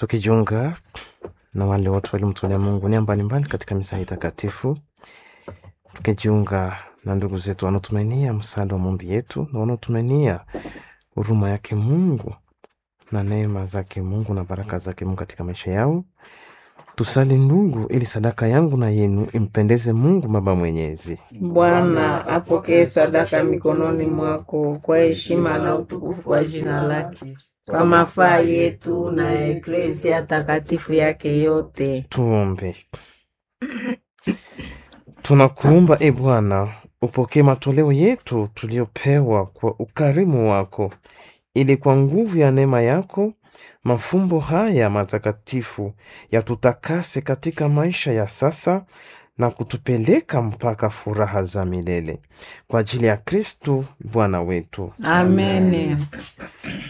tukijiunga na wale wote waliomtolea Mungu nia mbalimbali katika misa hii takatifu, tukijiunga na ndugu zetu wanaotumainia msaada wa maombi yetu na wanaotumainia huruma yake Mungu na neema zake Mungu na baraka zake Mungu katika maisha yao. Tusali ndugu, ili sadaka yangu na yenu impendeze Mungu Baba Mwenyezi. Bwana apokee sadaka mikononi mwako kwa heshima na utukufu wa jina lake, kwa mafaa yetu na ya Eklesia takatifu yake yote. Tuombe. Tunakuomba e Bwana, upokee matoleo yetu tuliyopewa kwa ukarimu wako, ili kwa nguvu ya neema yako mafumbo haya matakatifu yatutakase katika maisha ya sasa na kutupeleka mpaka furaha za milele kwa ajili ya Kristu Bwana wetu. Amen.